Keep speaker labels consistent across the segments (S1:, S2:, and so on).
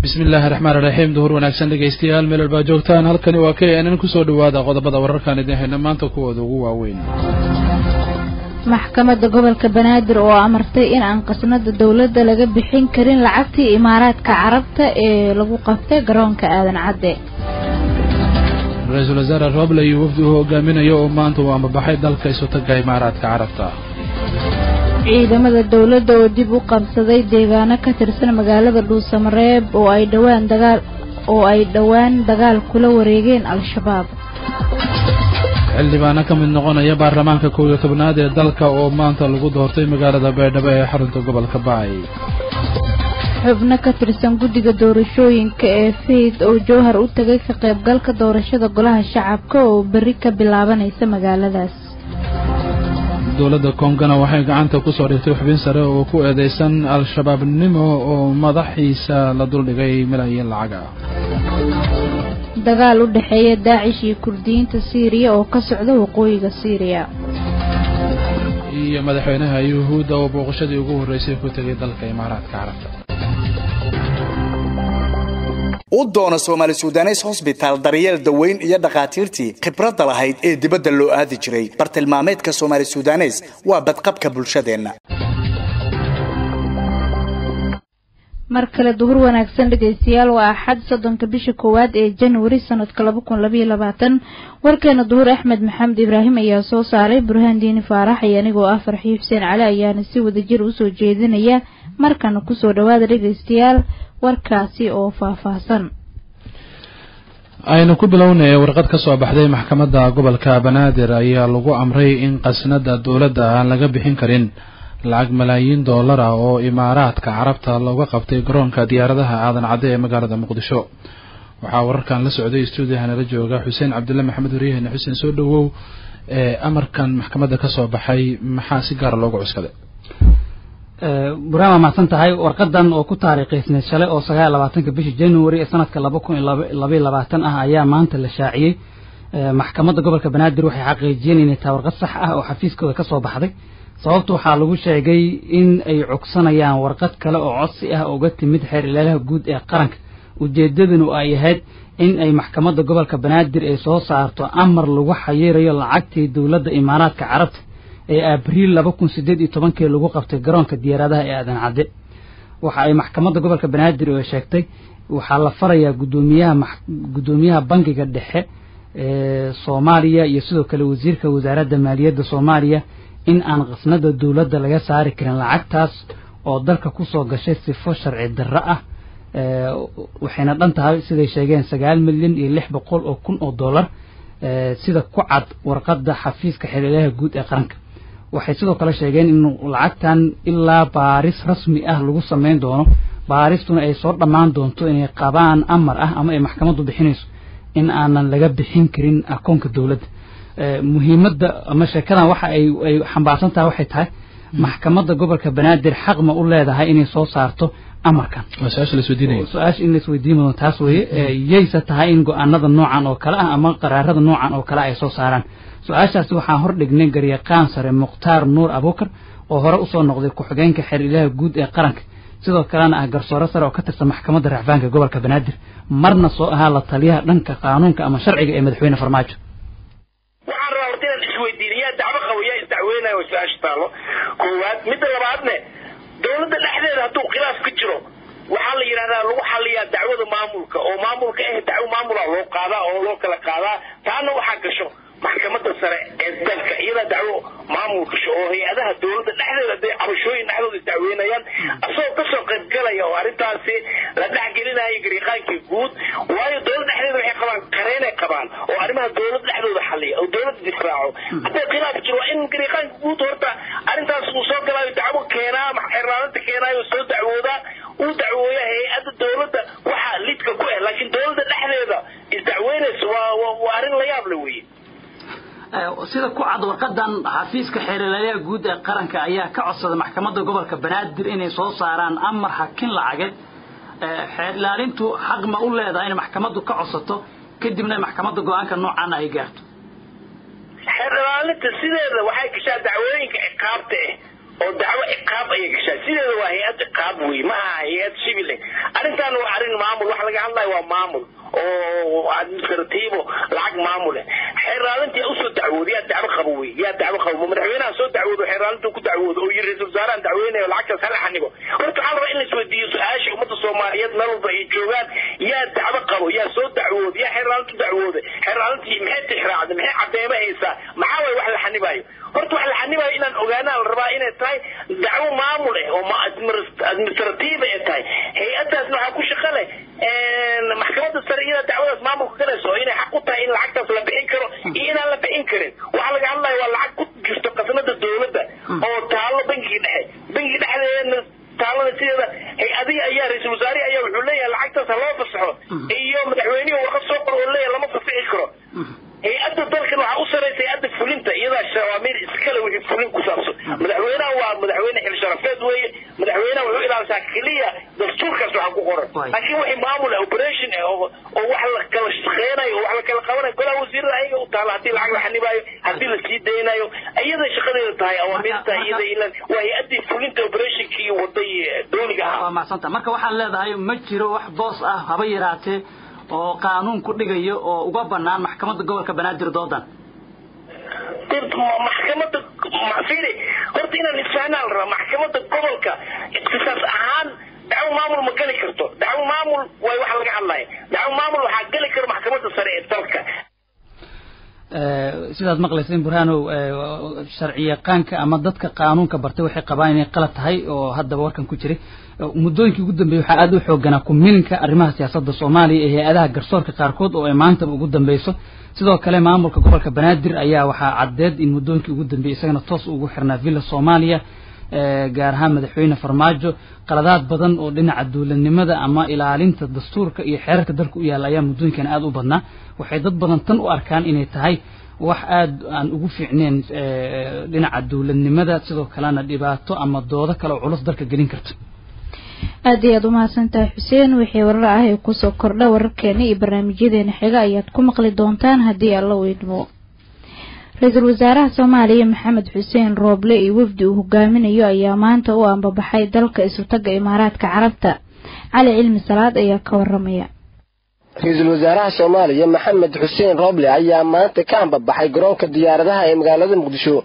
S1: bismi illaahi raxmaan iraxiim duhur wanaagsan dhegaystayaal meel walbaa joogtaan halkani waa k n n kusoo dhawaada qodobada wararkaan idin hayna maanta kuwooda ugu waaweyn
S2: maxkamadda gobolka banaadir oo amartay in aan qasnada dowladda laga bixin karin lacagtii imaaraadka carabta ee lagu qabtay garoonka aadan cadde
S1: ra-iisul wasaare roble iyo wafdi uu hogaaminayo oo maanta uu ambabaxay dalka isutaga imaaraadka carabta
S2: ciidamada dowladda oo dib u qabsaday deegaano ka tirsan magaalada dhuusamareeb oo ay dhowaan dagaal oo ay dhowaan dagaal kula wareegeen al-shabaab
S1: xildhibaano ka mid noqonaya baarlamaanka kow iyo tobnaad ee dalka oo maanta lagu doortay magaalada baydhabo ee xarunta gobolka bacay
S2: xubno ka tirsan guddiga doorashooyinka ee fayd oo jowhar u tagay ka qaybgalka doorashada golaha shacabka oo berri ka bilaabanaysa magaaladaas
S1: dowladda kongana waxay gacanta ku soo dhigtay xubin sare oo ku eedeysan al-shabaabnimo oo madaxiisa la duldhigay milyan lacag ah
S2: dagaal u dhexeeya daacish iyo kurdiyiinta siiriya oo ka socda waqooyiga siiriya
S1: iyo madaxweynaha yuhuudda oo booqashadii ugu horreysay ku tegay dalka imaaraadka carabta
S3: u doono soomaali sudanes hosbitaal daryeel daweyn iyo dhakhaatiirtii khibradda lahayd ee dibadda loo aadi jiray bartilmaameedka soomaali sudanes waa badqabka bulshadeenna
S2: mar kale duhur wanaagsan dhegaystayaal waa axad soddonka bisha koowaad ee januari sanadka laba kun labaiyo labaatan warkeena duhur axmed maxamed ibraahim ayaa soo saaray burhaan diini faarax iyo anigoo ah farxiyo xuseen cali ayaana si wadajir usoo jeedinaya markana kusoo dhawaada dhegaystayaal warkaasi oo faahfaahsan
S1: aynu ku bilownay warqad ka soo baxday maxkamadda gobolka banaadir ayaa lagu amray in qasnada dowladda aan laga bixin karin lacag malaayiin dollar ah oo imaaraadka carabta looga qabtay garoonka diyaaradaha aadan cadde ee magaalada muqdisho waxaa wararkan la socday stuudiyaha nala jooga xuseen cabdulle maxamed waryahene xuseen soo dhawow ee amarkan maxkamadda ka soo baxay maxaa si gaara loogu cuskaday
S4: burhaan waa mahadsan tahay warqadan oo ku taariikhaysneed shalay oo sagaal labaatanka bisha january ee sanadka laba kun iyo labaiyo labaatan ah ayaa maanta la shaaciyey maxkamadda gobolka banaadir waxay xaqiijiyeen inay tahay warqad sax ah oo xafiiskooda ka soo baxday sababta waxaa lagu sheegay in ay cogsanayaan warqad kale oo codsi ah uga timid xeer ilaalaha guud ee qaranka ujeedadanu ay ahayd in ay maxkamadda gobolka banaadir ay soo saarto amar lagu xayirayo lacagtii dowladda imaaraadka carabta ee abriil laba kun sideed iyo tobankii lagu qabtay garoonka diyaaradaha ee aadan cadde waxa ay maxkamadda gobolka banaadir oo sheegtay waxaa la farayaa gudoomiyaha guddoomiyaha bangiga dhexe ee soomaaliya iyo sidoo kale wasiirka wasaaradda maaliyadda soomaaliya in aan qasnada dowladda laga saari karin lacagtaas oo dalka kusoo gashay sifo sharci darro ah waxayna dhan tahay siday sheegeen sagaal milyan iyo lix boqol oo kun oo dollar sida ku cad warqadda xafiiska xiriiraha guud ee qaranka waxay sidoo kale sheegeen in lacagtan ilaa baaris rasmi ah lagu samayn doono baaristuna ay soo dhammaan doonto inay qabaan amar ah ama ay maxkamaddu bixinayso in aanan laga bixin karin akoonka dowladda muhiimadda ama sheekadan waxa ay ay xambaarsan tahay waxay tahay maxkamadda gobolka banaadir xaq ma u leedahay inay soo saarto amarkan su-aasha in laisweydiin mudan taas weeye yayse tahay in go-aanada noocan oo kale ah ama qaraarada noocan oo kale ay soo saaraan su-aashaasi waxaan hordhignay garyaqaan sare mukhtaar nuur abuukar oo hore usoo noqday ku-xigeenka xeer ilaha guud ee qaranka sidoo kalena ah garsoore sare oo ka tirsan maxkamadda racfaanka gobolka banaadir marna soo ahaa la taliyaha dhanka qaanuunka ama sharciga ee madaxweyne farmaajo
S5: waxaan rabaa horta inaan isweydiin yaa dacwo qabo yaa isdacweynayo su-aasha taalo koowaad midda labaadne dowladda dhexdeeda hadduu khilaaf ka jiro waxaa la yidhahdaa lagu xaliyaa dacwada maamulka oo maamulka eh dacwo maamula loo qaadaa oo loo kala qaadaa taana waxaa gasho maxkamadda sare ee dalka iyadaa dacwo maamul gasho oo hay-adaha dowladda dhexdeeda hadday cabashooyin dhexdooda isdacweynayaan asagoo kasoo qaybgalaya oo arrintaasi la dhexgelinayo gariiqaankii guud waayo dowladda dhexdeeda waxay qabaan qareenay qabaan oo arrimaha dowladda dhexdooda xaliya oo dowladda difraaco hadday khilaaf jiro waa in gariiqaanka guud horta arrintaas uu soo galaayo dacwo keenaa xeerlaalinta keenaayo soo dacwoodaa uu dacwooya hay-adda dowladda waxaa lidka ku ah laakiin dowladda dhexdeeda isdacweynaysa waa waa arrin la yaab le weye
S4: sida ku cad warqadan xafiiska xeerlaalaha guud ee qaranka ayaa ka codsaday maxkamadda gobolka banaadir inay soo saaraan amar hakin lacageed xeer ilaalintu xaq ma u leedahay inay maxkamaddu ka codsato kadibna maxkamadda go-aanka noocan ay gaarto
S5: xeer ilaalinta sideeda waxay gashaa dacwooyinka ciqaabta ah oo dacwo ciqaab ayay gashaa sideeda waa hay-ad ciqaab wey ma aha hay-ad sibil eh arrintan waa arrin maamul waxa laga hadlayo waa maamul oo administratiivo lacag maamul eh xeeraalintii usoo dacwooda yaa dacwo qabo wey yaa dacwo qabo madaxweynaha soo dacwoodo xeeraalintu ku dacwoodo oo yiri ra-isul wasaarahan dacweynayo lacagtaas hala xanibo horta waxaa rabaa in la isweydiiyo su-aasha ummadda soomaaliyeed meel walba ay joogaan yaa dacwo qabo yaa soo dacwooda yaa xeeraalintu dacwooda xeeraalintii maxay tixraacday maxay cadeemo haysaa maxaa waay wax la xanibayo horta wax la xanibayo inaan ogaanaa la rabaa inay tahay dacwo maamul eh oo administrative ay tahay hay-adaasna waxaa ku shaqo leh maxkamadda sare iyada dacwadaas maamulka galayso oo inay xaq u tahay in lacagtaas la bixin karo iyo inaan la bixin karin waxaa laga hadlaya waa lacag ku jirto qasnada dowladda oo taalo bangiga dhexe bangiga dhexdeedana taalada sideeda hay-adihi ayaa ra-iisul wasaarihi ayaa wuxuu leeyahay lacagtaas ha loo fasaxo iyo madaxweynihi warqad soo qor oo leeyahay lama fasixi karo hay-adda dalkan waxaa u saraysa hay-adda fulinta iyadaa shawaamiir iskale wixii fulin ku saabsan madaxweynaha waa madaxweyne xil sharafeed weeye madaxweynaha wuxuu ilaalisaa keliya dastuurkaas waxaa ku qoran laakiin wixii maamul ah operation ah oo oo wax la kala shaqeynayo oo wax la kala qabanayo golaha wasiirada ayaga u taala haddii lacag la xanibaayo haddii la sii daynayo iyaday shaqadeeda tahay awaamirta iyada ilan waa hay-addii fulinta operationkii waday dowliga ahaa
S4: waa macsanta marka waxaad leedahay ma jiro wax boos ah haba yaraatee oo qaanuun ku dhigayo oo uga banaan maxkamadda gobolka banaadir doodan
S5: maxkamadda fiiri horta inaan isfahnaa la rabaa maxkamadda gobolka ikhtisaas ahaan dacwo maamul ma geli karto dacwo maamul way waxa laga hadlaya dacwo maamul waxaa geli kara maxkamadda sare ee dalka
S4: sidaad maqlayseen burhanow sharci yaqaanka ama dadka qaanuunka bartay waxay qabaan inay qalad tahay oo haddaba warkan ku jiray muddooyinkii ugu dambeeyey waxaa aada u xooganaa kumilinka arrimaha siyaasadda soomaaliya ee hay-adaha garsoorka qaarkood oo ay maantaba ugu dambeyso sidoo kale maamulka gobolka banaadir ayaa waxaa caddeed in muddooyinkii ugu dambeeyey isagana toos ugu xirnaa villa soomaaliya gaar ahaan madaxweyne farmaajo qaladaad badan oo dhinaca duulanimada ama ilaalinta dastuurka iyo xeerarka dalka u yaalla ayaa muddooyinkan aada u badnaa waxay dad badan tan u arkaan inay tahay wax aada aan ugu fiicneen dhinaca duulanimada sidoo kalena dhibaato ama doodo kale oo culus dalka gelin karta
S2: aada iyo aada umahadsan tahay xuseen wixii warar ah ee kusoo kordha wararkeena iyo barnaamijyadeena xiga ayaad ku maqli doontaan haddii alla weydmo ra-iisul wasaaraha soomaaliya maxamed xuseen rooble iyo wafdi uu hogaaminayo ayaa maanta u ambabaxay dalka isutaga imaaraadka carabta cali cilmi salaad ayaa ka waramaya
S6: ra-iisul wasaaraha soomaaliya maxamed xuseen rooble ayaa maanta ka ambabaxay garoonka diyaaradaha ee magaalada muqdisho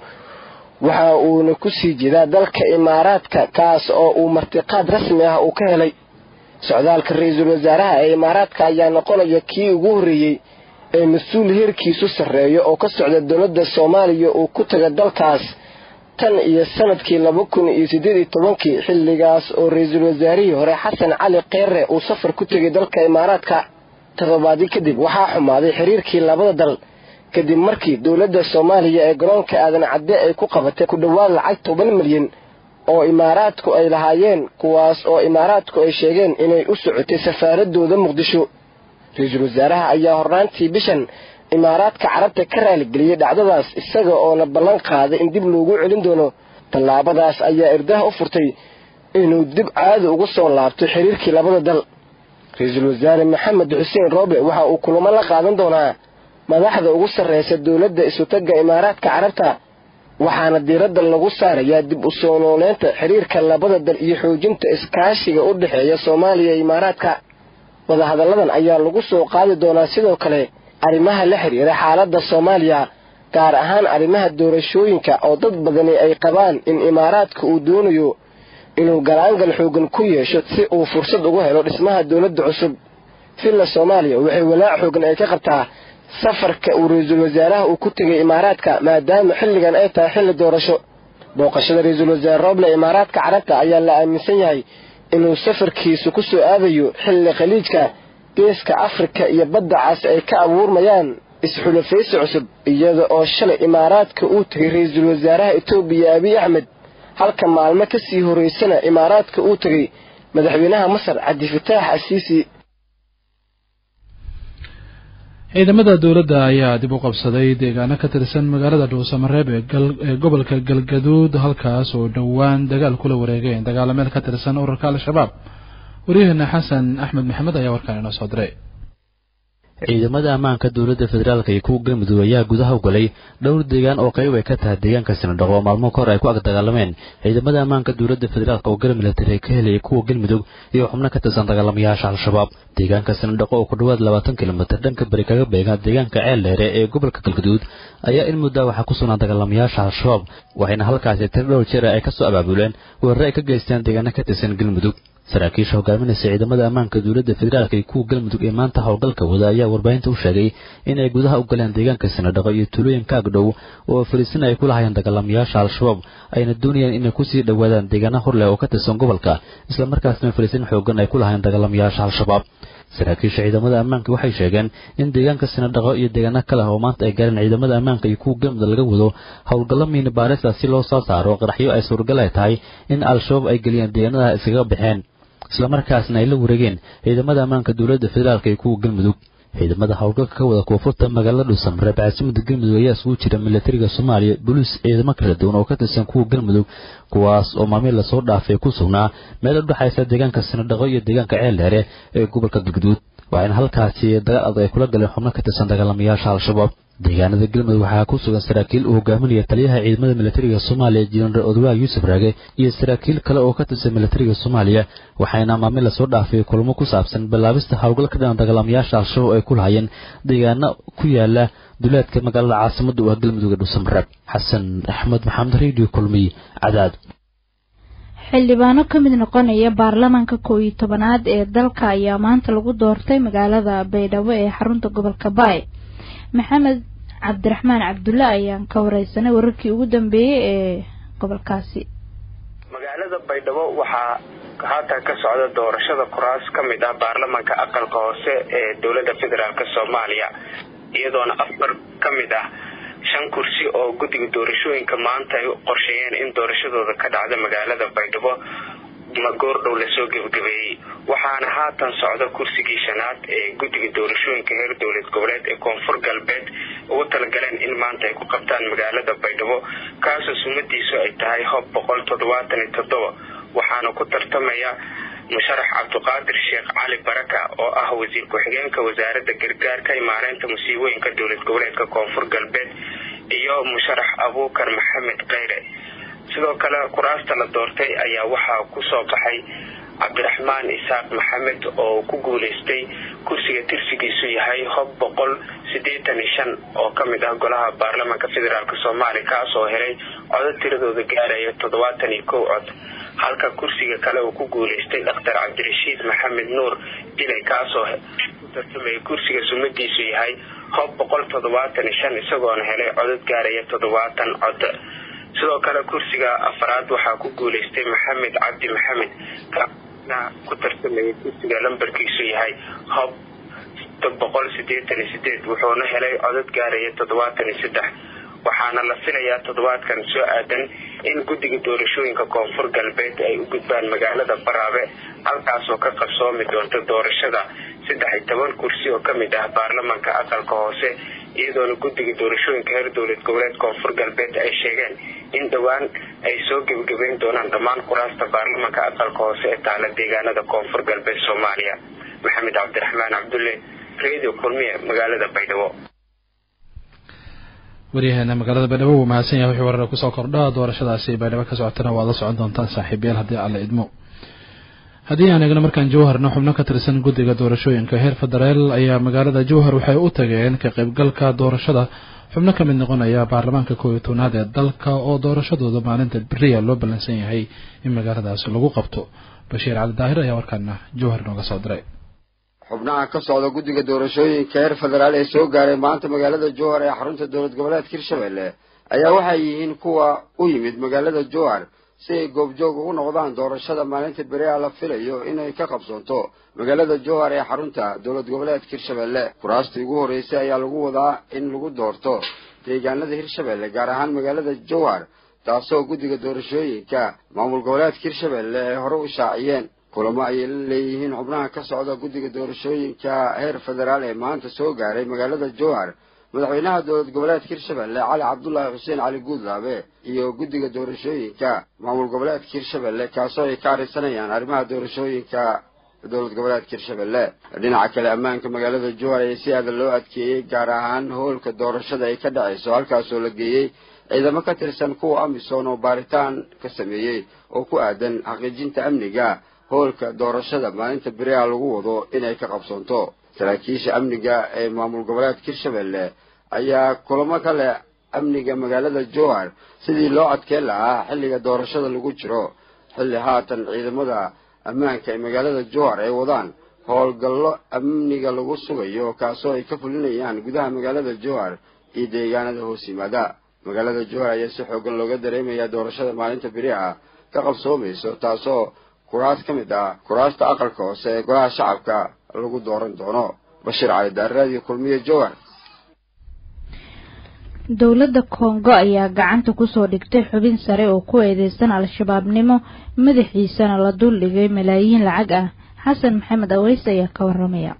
S6: waxa uuna ku sii jeedaa dalka imaaraadka kaas oo uu martiqaad rasmi ah uu ka helay socdaalka ra-iisul wasaaraha ee imaaraadka ayaa noqonaya kii ugu horreeyey ee mas-uul heerkiisu sarreeyo oo ka socda dowladda soomaaliya uu ku taga dalkaas tan iyo sanadkii laba kun iyo siddeed iyo tobankii xilligaas oo ra-iisul wasaarihii hore xasan cali keere uu safar ku tegay dalka imaaraadka toddobaadii kadib waxaa xumaaday xiriirkii labada dal kadib markii dowladda soomaaliya ee garoonka aadan cadde ay ku qabatay ku dhowaad lacag toban milyan oo imaaraadku ay lahaayeen kuwaas oo imaaraadku ay sheegeen inay u socotay safaaradooda muqdisho ra-iisul wasaaraha ayaa hornaantii bishan imaaraadka carabta ka raaligeliyey dhacdadaas isaga oona ballan qaaday in dib loogu celin doono tallaabadaas ayaa irdaha u furtay inuu dib caadi ugu soo laabto xiriirkii labada dal ra-iisul wasaare maxamed xuseen rooble waxa uu kulamo la qaadan doonaa madaxda ugu sarreysa dowladda isutagga imaaraadka carabta waxaana diiradda lagu saarayaa dib u soo nooleynta xiriirka labada dal iyo xoojinta iskaashiga u dhexeeya soomaaliya iyo imaaraadka wadahadalladan ayaa lagu soo qaadi doonaa sidoo kale arrimaha la xiriira xaaladda soomaaliya gaar ahaan arrimaha doorashooyinka oo dad badani ay qabaan in imaaraadka uu doonayo inuu galaangal xoogan ku yeesho si uu fursad ugu helo dhismaha dowladda cusub villa soomaaliya waxay walaac xoogan ay ka qabtaa safarka uu ra-iisul wasaaraha uu ku tegay imaaraadka maadaama xilligan ay tahay xilli doorasho booqashada ra-iisul wasaare rooble imaaraadka carabta ayaa la aaminsan yahay inuu safarkiisu ku soo aadayo xilli khaliijka geeska afrika iyo badda cas ay ka abuurmayaan isxulafaysi cusub iyada oo shalay imaaraadka uu tegay ra-iisul wasaaraha etoobiya abiy axmed halka maalmo ka sii horeysana imaaraadka uu tegay madaxweynaha masar cabdifataax asiisi
S1: ciidamada dowladda ayaa dib u qabsaday deegaano ka tirsan magaalada dhuusamareeb ee gobolka galgaduud halkaas oo dhowaan dagaal kula wareegeen dagaalameel ka tirsan ururka al-shabaab waryaheena xasan axmed maxamed ayaa warkaan inoo soo diray
S7: ciidamada ammaanka dowladda federaalk iyo kuwa galmudug ayaa gudaha u galay dhowr deegaan oo qayb ay ka tahay deegaanka sinadhaqo oo maalmo kahor ay ku agdagaalameen ciidamada ammaanka dowladda federaalk oo garab milatari ka helayay kuwa galmudug iyo xubno ka tirsan dagaalamayaasha al-shabaab deegaanka sinadhaqo oo ku dhowaad labaatan kilomitir dhanka beri kaga beega deegaanka ceel dheere ee gobolka galgaduud ayaa in muddaa waxaa ku sugnaa dagaalamayaasha al-shabaab waxayna halkaasi tir dhowr jeer ay ka soo abaabuleen weerare ay ka geysteen deegaano ka tirsan galmudug saraakiisha hogaaminaysa ciidamada ammaanka dowladda federaalk iyo kuwa galmudug ee maanta howlgalka wada ayaa warbaahinta u sheegay inay gudaha u galeen deegaanka sinadhaqo iyo tuulooyinka agdhow oo fariisin ay ku lahayeen dagaalamayaasha al-shabaab ayna doonayeen inay kusii dhowaadaan deegaana horleh oo ka tirsan gobolka islamarkaasna fariisin xoogan ay ku lahayeen dagaalamayaasha al-shabaab saraakiisha ciidamada ammaanka waxay sheegeen in deegaanka sinadhaqo iyo deegaano kale oo maanta ay gaareen ciidamada ammaanka iyo kuwa galmudug laga wado howlgallo miini baarista si loo soo saaro qaraxyo ay suuragal ay tahay in al-shabaab ay geliyeen deegaanada iskaga baxeen islamarkaasna ay la wareegeen ciidamada ammaanka dowladda federaalk iyo kuwa galmudug ciidamada howlgalka ka wada koonfurta magaalada dhuusamre bacsimada galmudug ayaa isugu jira milatariga soomaaliya boliis ciidamo kala duwan oo ka tirsan kuwa galmudug kuwaas oo maalmihi lasoo dhaafay ku sugnaa meel u dhexaysa deegaanka sinadhaqo iyo deegaanka ceel dheere ee gobolka galgaduud waxayna halkaasi dagaal adag ay kula galeen xubno ka tirsan dagaalamayaasha al-shabaab deegaanada galmudug waxaa ku sugan saraakiil uu hogaaminaya taliyaha ciidamada milatariga soomaaliya jenaraal odwaa yuusuf raage iyo saraakiil kale oo ka tirsan milatariga soomaaliya waxayna maalmin lasoo dhaafay kulamo ku saabsan bilaabista howlgal ka dhinan dagaalamayaasha al-shabaab ay ku lahayeen deegaano ku yaala duleedka magaalada caasimada u ah galmudug ee dhuusamareeb xasan axmed maxamed radio kulmiy cadaad
S2: xildhibaano ka mid noqonaya baarlamaanka koow iyo tobanaad ee dalka ayaa maanta lagu doortay magaalada baydhabo ee xarunta gobolka baay maxamed cabdiraxmaan cabdulle ayaan ka wareysanay wararkii ugu dambeeyey ee gobolkaasi
S8: magaalada baydhabo waxaa haatan ka socda doorashada kuraas ka mid ah baarlamaanka aqalka hoose ee dowladda federaalk soomaaliya iyadoona afar ka mid ah shan kursi oo guddiga doorashooyinka maanta ay qorsheeyeen in doorashadooda ka dhacda magaalada baydhabo goordhow lasoo gebagabeeyey waxaana haatan socda kursigii shanaad ee guddiga doorashooyinka heer dowlad goboleed ee koonfur galbeed ugu talagaleen in maanta ay ku qabtaan magaalada baydhabo kaasoo sumadiisu ay tahay hob boqol toddobaatan iyo toddoba waxaana ku tartamaya musharax cabdiqaadir sheekh cali baraka oo ah wasiir ku-xigeenka wasaaradda gargaarka imaareynta musiibooyinka dowlad goboleedka koonfur galbeed iyo musharax abuukar maxamed keyre sidoo kale kuraasta la doortay ayaa waxaa ku soo baxay cabdiraxmaan isaaq maxamed oo ku guuleystay kursiga tirsigiisu yahay hob boqol siddeetan iyo shan oo ka mid ah golaha baarlamaanka federaalk soomaaliya kaasoo helay codo tiradooda gaaraya toddobaatan iyo kow cod halka kursiga kale uu ku guuleystay dhakhtar cabdirashiid maxamed nuur dilay kaasoo ku tartamaya kursiga sumadiisu yahay hob boqol toddobaatan iyo shan isagoona helay codod gaaraya toddobaatan cod sidoo kale kursiga afaraad waxaa ku guuleystay maxamed cabdi maxamed ku tartamaya kursiga lambarkiisu yahay hob boqol sideetan iyo sideed wuxuuna helay codod gaaraya toddobaatan iyo saddex waxaana la filayaa toddobaadkan soo aadan in guddiga doorashooyinka koonfur galbeed ay u gudbaan magaalada baraabe halkaasoo ka qarsoomi doonta doorashada saddex iyo toban kursi oo ka mid ah baarlamaanka aqalka hoose iyadoona guddiga doorashooyinka heer dowlad goboleed koonfur galbeed ay sheegeen in dhowaan ay soo gebagabeyn doonaan dhammaan kuraasta baarlamaanka aqalka hoose ee taala deegaanada koonfur galbeed soomaaliya maxamed cabdiraxmaan cabdulle radio kulmiye magaalada baydhabo
S1: waryaheena magaalada baydhabo wuu mahadsan yahay wixii warar kusoo kordha doorashadaasi baydhabo ka socotana waad la socon doontaan saaxiibayaal haddii alla idmo haddii aan eegno markaan jowharna xubno ka tirsan guddiga doorashooyinka heer federaal ayaa magaalada jowhar waxay u tageen ka qaybgalka doorashada xubno ka mid noqonaya baarlamaanka koob iyo tobnaad ee dalka oo doorashadooda maalinta beriya loo ballansan yahay in magaaladaasi lagu qabto bashiir cali daahir ayaa warkaana jowhar nooga soo diray
S9: xubnaha ka socda guddiga doorashooyinka heer federaal ee soo gaaray maanta magaalada jowhar ee xarunta dowlad goboleedka hirshabelle ayaa waxay yihiin kuwa u yimid magaalada jowhar si ay goobjoog ugu noqdaan doorashada maalinta beriha la filayo inay ka qabsoonto magaalada jowhar ee xarunta dowlad goboleedka hirshabelle kuraastii ugu horreysay ayaa lagu wadaa in lagu doorto deegaanada hirshabelle gaar ahaan magaalada jowhar taasoo guddiga doorashooyinka maamul goboleedka hirshabelle ay hore u shaaciyeen kulamo ayay la leeyihiin xubnaha ka socda guddiga doorashooyinka heer federaal ee maanta soo gaaray magaalada jowhar madaxweynaha dowlad goboleedka hirshabelle cali cabdulaahi xuseen cali guudlaabe iyo guddiga doorashooyinka maamul goboleedka hirshabelle kaasoo ay ka arisanayaan arrimaha doorashooyinka dowlad goboleedka hirshabelle dhinaca kale ammaanka magaalada jowhar ayaa si aada loo adkeeyey gaar ahaan hoolka doorashada ay ka dhacayso halkaasoo la geeyey ciidamo ka tirsan kuwa amisom oo baaritaan ka sameeyey oo ku aadan xaqiijinta amniga hoolka doorashada maalinta beriha lagu wado inay ka qabsoonto saraakiisha amniga ee maamul goboleedka hirshabelle ayaa kulamo ka leh amniga magaalada jowhar sidii loo adkeen lahaa xilliga doorashada lagu jiro xilli haatan ciidamada ammaanka ee magaalada jowhar ay wadaan howlgallo amniga lagu sugayo kaasoo ay ka fulinayaan gudaha magaalada jowhar iyo deegaanada hoos yimaada magaalada jowhar ayaa si xoogan looga dareemayaa doorashada maalinta beri ah ka qabsoomayso taasoo kuraas ka mid ah kuraasta aqalka hoose ee golaha shacabka lagu dooran doono bashiir cali daarraadiyo kulmiye jowhar
S2: dowladda kongo ayaa gacanta kusoo dhigtay xubin sare oo ku eedeysan al-shabaabnimo madaxiisana la duldhigay malaayiin lacag ah xasan maxamed aweys ayaa ka waramaya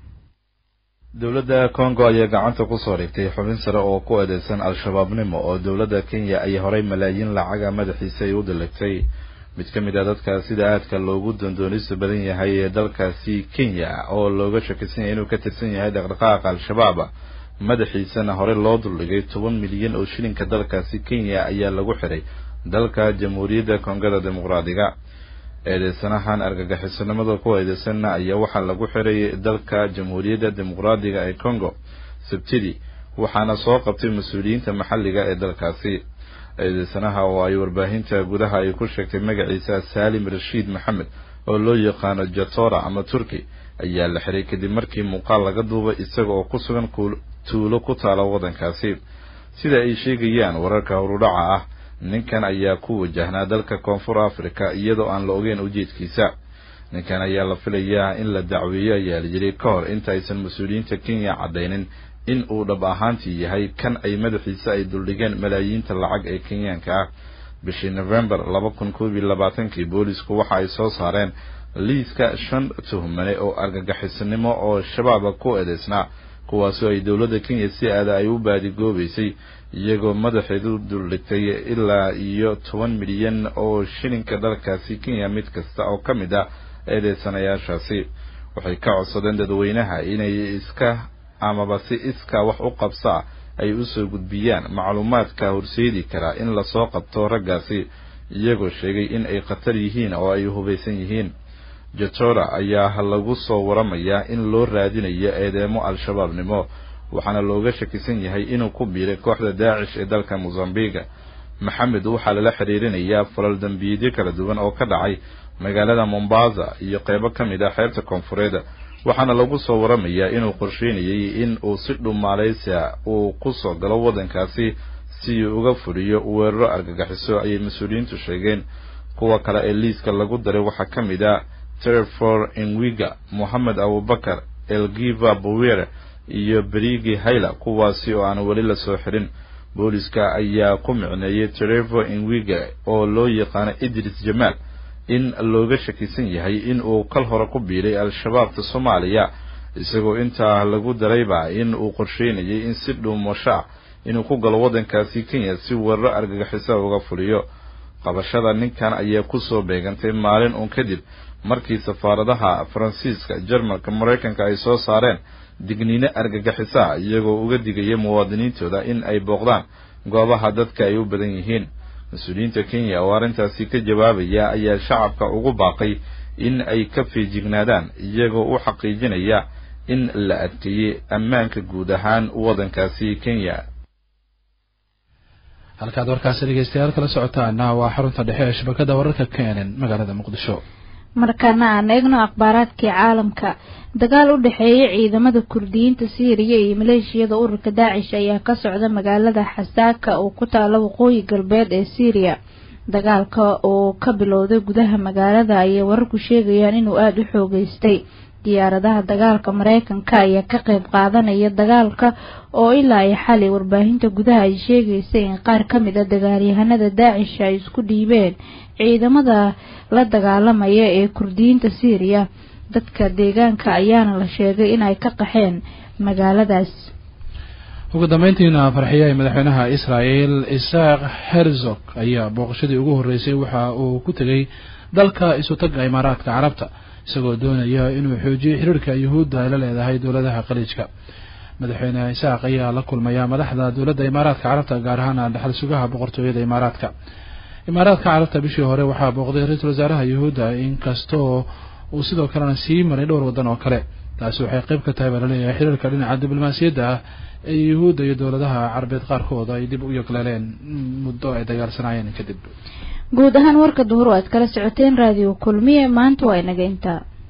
S10: dowladda congo ayaa gacanta kusoo dhigtay xubin sare oo ku eedeysan al-shabaabnimo oo dowladda kenya ay horay malaayiin lacaga madaxiisa ay u diligtay mid ka mid a dadka sida aadka loogu doondoonisa badan yahay ee dalkaasi kenya oo looga shakisan yahay inuu ka tirsan yahay dhaqdhaqaaqa al-shabaab madaxiisana hore loo duldhigay toban milyan oo shilinka dalkaasi kenya ayaa lagu xiray dalka jamhuuriyadda kongada dimuqraadiga eedeysanahan argagixisanimada ku eedeysanna ayaa waxaa lagu xiray dalka jamhuuriyadda dimuqraadiga ee congo sabtidii waxaana soo qabtay mas-uuliyiinta maxalliga ee dalkaasi eedeysanaha oo ay warbaahinta gudaha ay ku sheegtay magaciisa saalim rashiid maxamed oo loo yaqaano jatora ama turki ayaa la xiray kadib markii muuqaal laga duubay isaga oo ku sugan tuulo ku taala waddankaasi sida ay sheegayaan wararka horudhaca ah ninkan ayaa ku wajahnaa dalka koonfur africa iyadoo aan la ogeyn ujeedkiisa ninkan ayaa la filayaa in la dacweeyo ayaa la yidhi ka hor inta aysan mas-uuliyiinta kenya caddaynin in uu dhab ahaantii yahay kan ay madaxiisa ay duldhigeen malaayiinta lacag ee kenyaanka ah bishii november laba kun koob iyo labaatankii boolisku waxa ay soo saareen liiska shan tuhmane oo argagixisanimo oo shabaaba ku eedeysnaa kuwaasoo ay dowladda kenya si aada ay u baadigoobaysay iyagoo madaxeedu duldhigtay ilaa iyo toban milyan oo shilinka dalkaasi kenya mid kasta oo ka mid ah eedeysanayaashaasi waxay ka codsadeen dadweynaha inay iska amaba si iska wax u qabsaa ay usoo gudbiyaan macluumaadka horseedi karaa in lasoo qabto raggaasi iyagoo sheegay in ay khatar yihiin oo ay hubaysan yihiin jatora ayaa lagu soo waramayaa in loo raadinayo eedeemo al-shabaabnimo waxaana looga shakisan yahay inuu ku biiray kooxda daacish ee dalka mosambiga maxamed waxaa lala xiriirinayaa falal dambiyeedyo kala duwan oo ka dhacay magaalada mombasa iyo qeybo ka mid ah xeebta koonfureed waxaana lagu soo waramayaa inuu qorsheynayay in uu si dhumaaleysia uu kusoo galo waddankaasi si uu uga fuliyo weeraro argagaxiso ayay mas-uuliyiintu sheegeen kuwa kale ee liiska lagu daray waxaa ka mid ah terefor enwiga mohamed abubakar elgiva bowere iyo berigi hayla kuwaasi oo aan weli lasoo xirin booliska ayaa ku micneeyay terefor enwiga oo loo yaqaano idris jamaal in looga shakisan yahay in uu kal hore ku biiray al-shabaabta soomaaliya isagoo intaa lagu darayba in uu qorsheynayay in si dhuumasho ah inuu ku galo waddankaasi kenya si weeraro argagixisa uga fuliyo qabashada ninkan ayaa kusoo beegantay maalin uun kadib markii safaaradaha faransiiska jarmalka maraykanka ay soo saareen digniino argagaxisaha iyagoo uga digaya muwaadiniintooda in ay booqdaan goobaha dadka ay u badan yihiin mas-uuliyiinta kenya oo arrintaasi ka jawaabaya ayaa shacabka ugu baaqay in ay ka feejignaadaan iyagoo u xaqiijinaya in la adkeeyey ammaanka guud ahaan waddankaasi kenya
S1: halkaad warkaasi dhegeystayaal kala socotaana waa xarunta dhexe ee shabakada wararka kenen magaalada muqdisho
S2: markaana aan eegno akhbaaraadkii caalamka dagaal u dhexeeya ciidamada kurdiyiinta siiriya iyo maleeshiyada ururka daacish ayaa ka socda magaalada xasaaka oo ku taala waqooyi galbeed ee siiriya dagaalka oo ka bilowday gudaha magaalada ayay wararku sheegayaan inuu aada u xoogeystay diyaaradaha dagaalka mareykanka ayaa ka qeyb qaadanaya dagaalka oo ilaa ay xalay warbaahinta gudaha ay sheegaysay in qaar ka mid a dagaalyahanada daacish ay isku dhiibeen ciidamada la dagaalamaya ee kurdiyiinta siiriya dadka deegaanka ayaana la sheegay inay ka qaxeen magaaladaas
S1: ugu dambeyntiina farxiye ee madaxweynaha israel isaaq herzog ayaa booqashadii ugu horreysay waxa uu ku tegay dalka isutaga imaaraadka carabta isagoo doonaya inuu xoojiyo xiriirka yuhuudda ay la leedahay dowladaha khaliijka madaxweyne isaaq ayaa la kulmaya madaxda dowladda imaaraadka carabta gaar ahaan dhaxal sugaha boqortooyada imaaraadka imaaraadka carabta bishii hore waxaa booqday ra-iisul wasaaraha yuhuudda inkastoo uu sidoo kalena sii maray dhowr waddan oo kale taasi waxay qayb ka tahay baa laleeyahay xiriirka dhinaca diblomaasiyadda ah ee yuhuudda iyo dowladaha carabeed qaarkood ay dib u yogleeleen muddo ay dagaalsanayeen kadib
S2: guud ahaan warka duhur oo aad kala socoteen raadiyo kulmiye maanta waa inaga intaa